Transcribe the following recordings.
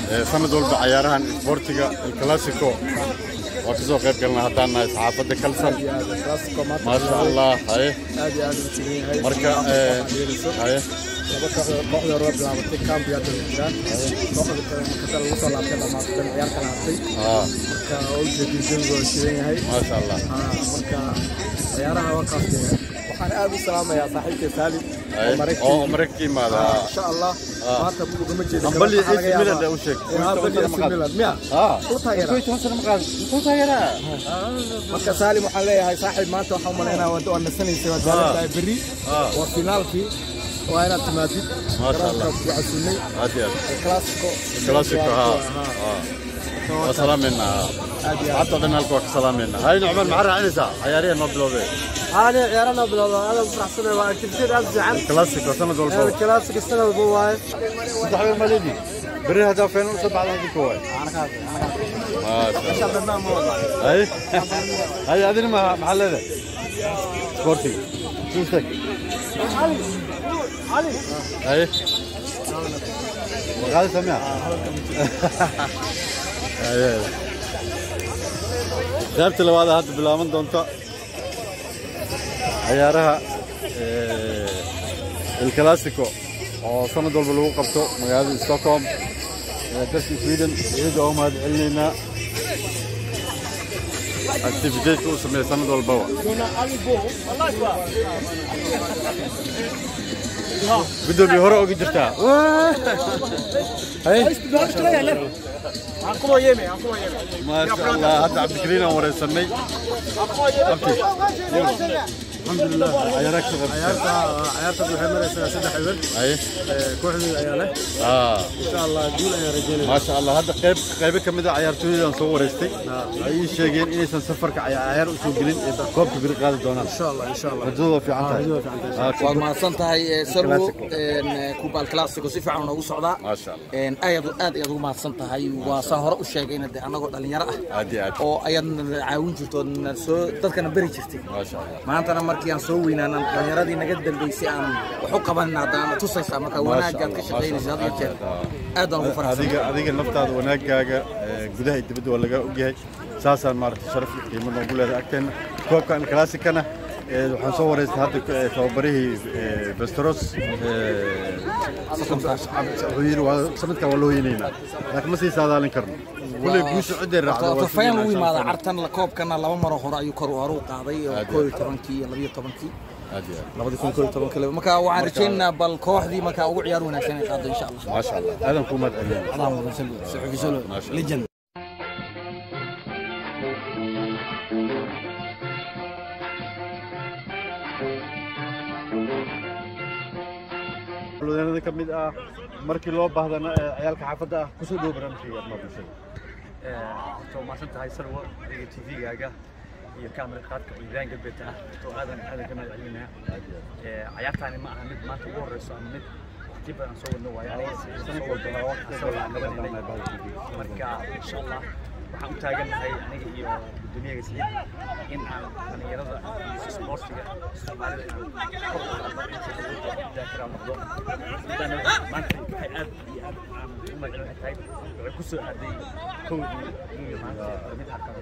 ee, sanad walba cayaarahan isboortiga alclassico waa ka soo qayb galna haddaan nahay saxaafadda kalsan Classico maanta maasha allah haye aad iyo aad u tigan yahay marka ee, haye laba kooxdood kooxda hore waa bilaabatay camp yaa daba jiraan kooxda kale marka lagu soo laabtay dhamaatay ciyaar kala hartay aa marka oo ujeedin jawiga waa shidan yahay maasha allah Ah, marka ciyaaraha waa kaastee waxaan aad u salaamayaa saaxiibkay saalim haye oo maraykan oo maraykanka yimaada insha allah maanta ugama jeedo hambali AC Milan u sheeg hambali AC Milan miya aa u taageera toban sano maqaad muxuu taageeraa marka saalim waxaan leeyahay saaxiib maanta waxaan umalaynaa waa waa nasanaysay waa daalantahay berri Ah. waa finaalkii waa inaad timaadid Maasha Allah. garoonka ku casuumay aad iyo aad الكلاسيكو كلاسيكو ها ها وسلامنا حتى قلنا لكم سلامنا هاي نعمان معرة عنسة عيارية نوبلوبي هذا عيارنا بالله هذا فرح سنة وأكتشف أفزع عن كلاسيكو سنة دول فوق الكلاسيك السنة البواي صدح الماليدي بري هدفين وسبعة هذيك كوي ما شاء الله هاي هاي هذه ما محل هذا سبورتي شوفتك هاي وقال سمع هاي qaybta labaad hadda bilaaban doonta ciyaaraha el clasico oo sanad walba lagu qabto magaalada stockholm ee dalka sweden iyada oo mahad celinaynaa activiteedka uu sameeya sanad walbaba gudoomiye hore oga jirtaa hay ما شاء الله هذا عبد الكريم ورسني الحمد لله عيارك شغل ciyaarta waxay maraysaa saddex eber اي kooxdeeda ayaa leh اه insha allah guul ayaan rajeynaya ما شاء الله هذا قيب قيب كمدا عيارتويدان soo wareystay ay sheegeen inaysan safarka ciyaar u soo gelin ee koobka bir qaadi doonaan insha allah insha allah rajadooda fiican tahay waad mahadsan tahay sarwo Classico. kubal classico si fiican noogu socdaa ما شاء الله Een, aad aad ayaad ugu mahadsan tahay waa saan hore u sheegayna de annagoo dhalinyaro ah عادي عادي oo ayaadna caawin jirto ood na soo dadkana beri jirtay ما شاء الله maantana markii aan soo weynaanan dhalinyaradii naga dambeysay aan wax u qabanin haddana tusaysaa marka wanaagaad ka shaqaynaysa had iyo jeer aad baan ugu faraxsan adiga adiga naftaada wanaagaaga ee, gudaha iyo dibadda waa laga ogyahay saasaan maaragtay sharaf iyo qiimo noogu leedahay agteena koobkan classicana ee, waxaan soo wareystay hadda ee, tababarihii ee, Vesteros ee, wuxuu yidhi waa- sanadkan waa loo heynaynaa laakiin ma sii saadaalin karno kuley guusha ciday raacdo waa tafayaan sugaynaa lagu insha yimaada Allah. cartan la koobkana laba maro hore ayuu kor hore u qaaday oo Aad iyo koob iyo tobankii iyo labiyo tobankii Aad iyo aad. labadii kun koob iyo tobankii laba- marka waxaan rajaynaynaa bal kooxdii marka ugu ciyaar wanaagsan ay qaado insha allah ما شاء الله aadan kuu mahad celinaynaa اللهم صل صحفي سولو ما شاء الله. ليجند xulwadeennada ka mid ah markii loo baahdana ee, ciyaalka xaafadda ah kusoo dhow barnaamijkayga arrimaha bulshada waxaa umahadsan tahay sarwo adiga tvgaaga iyo kaamira qaadka oo ibrahim galbeed ah oo aadan aadan ka mahad celinaya cayaartaani ma aha mid maanta ugu horeyso ama mid waqti badan soo wadno waayo aniga sanad walba laba asal aan qabanaynay marka insha allah waxaan u taagannahay aniga iyo gudoomiyaga saliid in aan dhalinyarada iyo sportiga soomaalida inaan kor u qaadno inta daakira noqdo midaan maanta waxay aad iyo aad aan u magacin waxay tahay waxay ku soo aaday kowdii iyo maanta mid xaqaba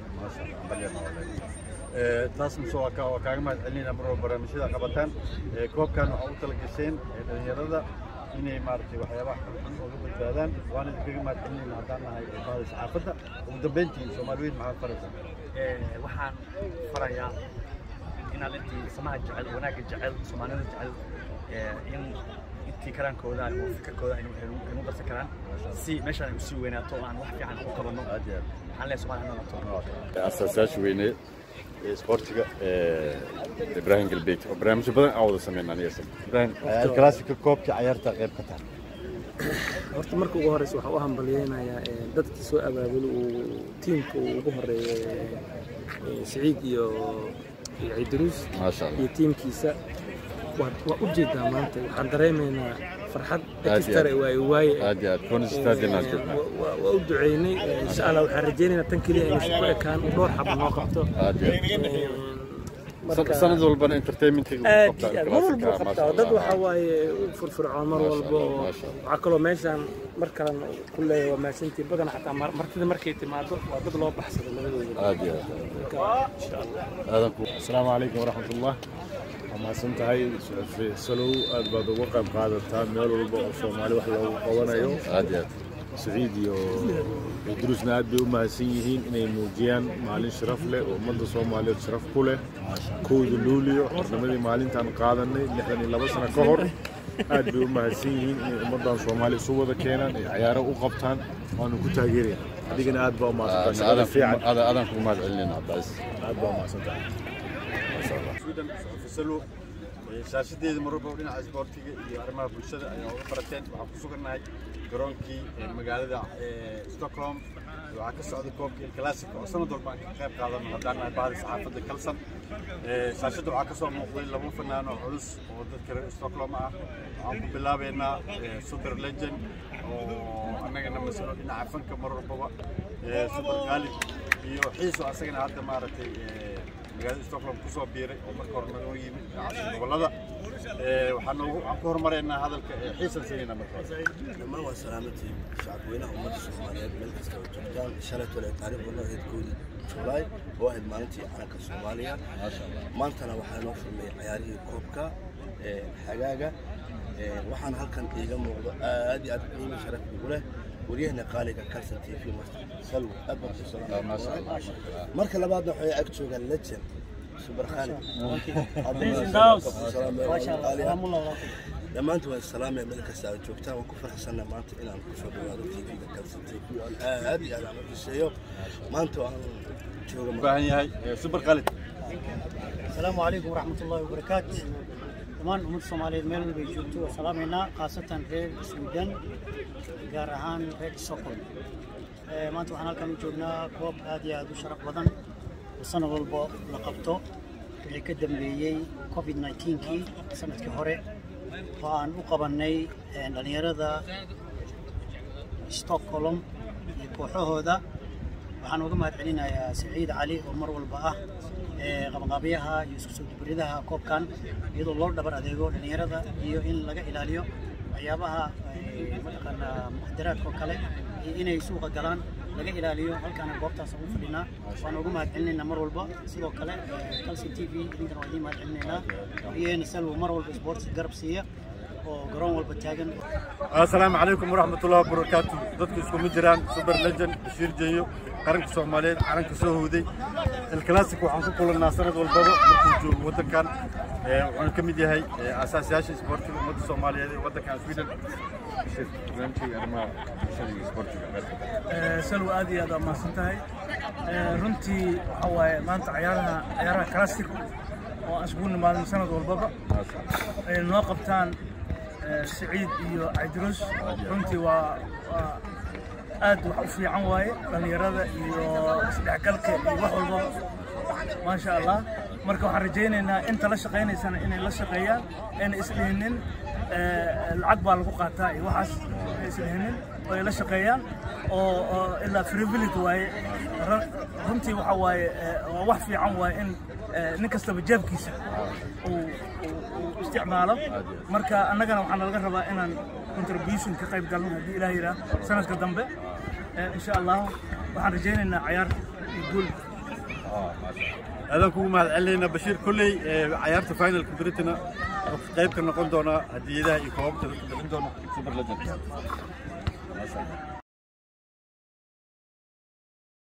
Ee, taas mise waa ka- waa kaaga mahad celinayna mar walba barnaamijyada qabataan Ee, koobkan waxaa u tala gasheen ee, dhalinyarada inay maaragtay waxyaabaha xunxun uga badbaadaan waana idinkaga mahad celinayna haddaan nahay ee bahda saxaafadda ugu dambeyntii soomaaliweyn maxaad faraysaa Ee, waxaan farayaa inaad intii samaha jecel wanaagga jecel soomaalida jecel ee, in intii karaankooda oo fikirkooda aynu aynu- aynu darsan karaan si meeshaan ay usii weynaato oo aan wax fiican u qabanno aad iyo aad waxaan leeyahay soomaaliya ha noqoto asaasayaasha weyne ee sportiga ee ibraahim galbeed oo barnaamijyo badan aan wada sameynaa aniga isaga ibraahim alkalaasika koobkii cayaarta qayb ka tahay horta marka ugu horeysa waxaan u hambalyeynayaa ee, dadkii soo abaabul uu tiimka uu ugu horeeyay ee, siciid iyo iyo ciidaruus maasha allah iyo tiimkiisa waa waa u jeedaa maanta waxaan dareemaynaa farxad iyo ekistare aad. waaye waaye aad iyo aad konis stadion aan joognaa Wa- wa- waa u duceynay ee, insha allah waxaan rajaynaynaa tan keliya inay isku ekaan dhowr xaba noo qabto aad iyo aad marka sanad walbana entertainmentiga aad iyo aad mar walba u qabtaa dad waxaa waaye u furfircoon mar walba oo waxaa kaloo meeshaan mar kalan ku leeyahay waa mahadsantii badan xataa mar- martida markay timaado waa dad loo baxsado labadooda aad iyo aad marka insha allah aadan ku asalaamu calaykum waraxmatullah waa mahadsan tahay salow aad baad uga qayb qaadataa meel walba oo soomaali wax loogu qabanayo aad iyo aad saciid iyo idruusna aad bay u mahadsan yihiin inay muujiyaan maalin sharaf leh oo ummadda soomaaliyeed sharaf ku leh kowda luuliyo xornimadii maalintaan qaadanay lixdan iyo laba sano ka hor aad bay u mahadsan yihiin inay ummaddan soomaali isu wada keenaan ay cayaaro u qabtaan waanu ku taageeraya adigana aad baa u mahadsantahay shaqada fiican aadan kugu mahad celinayna cabbaas aad baa u mahadsantahay sweden fasalo shaashadeeda mar walba dhinaca isboortiga iyo arrimaha bulshada ayaa uga barateen waxaan ku sugannahay garoonkii ee magaalada ee stockholm waxaa ka socda koobka il classic oo sanad walba aan ka qayb qaadano haddaan nahay bahda saxaafadda kalsan Ee, shaashadda waxaa ka soo muuqday laba fanaan oo culus oo dadka reer stockholm ah waxaan ku bilaabeynaa ee, super legend oo annagana masalo dhinaca fanka mar walbaba ee, super khalid iyo xiiso asagana hadda maaragtay ee, magaalada stockholm ku soo biiray oo marka hore naga yimid dhinaca gobollada Ee, waxaan noogu- waxaan ku horumareynaa hadalka ee, xiisan sayina marka hore dhammaan waa salaamatiin shacabweynaha ummadda soomaaliyeed meel kasta oo joogtaan shalay tole taariikh wadno ahayd koodii julaay oo ahayd maalintii calanka soomaaliya maantana waxaa noo furmay cayaarihii koobka ee, xagaaga Ee, waxaana halkan iiga muuqdo aad iyo aad qiimo sharaf igu leh waryahana qaaliga kalson t v master salwo aad baan ku salaamay marka labaadna waxay ag joogaan legend super khalid dhammaantiin waan salaamaya meel kasta aad joogtaan waan ku faraxsannahay maanta inaan kusoo dhawaado tv-ga kalson t v oo aad iyo aad aan u xiseeyo maanta waan jooga u baahan yahay ee, super khalid السلام عليكم ورحمة الله وبركاته دمان أمد الصومالية ميل والبي جوتو وسلامنا خاصة رير السودان gaar ahaan reer Stockholm ee maanta waxaan halkan u joognaa koob aad iyo aad u sharaf badan oo sanad walba la qabto wixii ka dambeeyey covid 19kii sanadkii hore oo aan u qabanay ee, dhalinyarada Stockholm iyo kooxahooda waxaan uga mahad celinayaa Saciid Cali oo mar walba ah ee qabanqaabiyaha iyo isku soo dubridaha koobkan iyadoo loo dhabar adeego dhalinyarada iyo in laga ilaaliyo waxyaabaha ee, mataqaanaa muqdiraadka oo kale iyo inay suuqa galaan laga ilaaliyo halkaana goobtaas ugu fadhinaa waan uga mahad celinaynaa mar walba sidoo kale calci t v idinkana waa idiin mahad celinaynaa iyana salwo mar walba sports garab siiya oo garoon walba taagan asalaamu calaykum waraxmatullahi wabarakaatu dadku iskuma jiraan super legend bashiir jeeyo qaranka soomaaliyeed calanka soo howday ilclassic waxaan ku kulannaa sanad walbaba markuu joogo waddankan Ee, wuxuuna ka mid yahay ee, aasaasiyaasha isboortiga ummadda soomaaliyeed ee waddankan sweden Bashiir, barnaamijkayga arrimaha bulshada iyo isboortiga salwa aad iyo aad waa mahadsan tahay runtii waxa waaye maanta cayaaraha cayaaraha classic oo aan isugu nimaadno sanad walbaba ay noo qabtaan eh, siciid iyo caydrus runtii waa waa aad wax u fiican waaye dhallinyarada iyo isdhexgalka iyo wax walbaba maasha allah marka waxaan rajaynaynaa inta la shaqaynaysana inay la shaqeeyaan ayna isdhihinin eh, lacag baa lagu qaataa iyo waxaas ay isdhihinin oo ay la shaqeeyaan oo oo ilaa frivility waaye Run- runtii waxa waaye eh, waa wax fiican waaye in eh, nin kastaba jeebkiisa uu uu- uu isticmaalo marka annagana waxaa nalaga rabaa inaan contribution ka qayb galno haddii ilaah yidhaah sanadka dambe Eh, insha allah waxaan rajaynaynaa cayaar iyo guul aadaan kugu mahad celinaynaa bashiir kolley ee, cayaarta finalka britain wuxuu qayb ka noqon doonaa hadiyadaha iyo koobabka dadka bixin doona super legend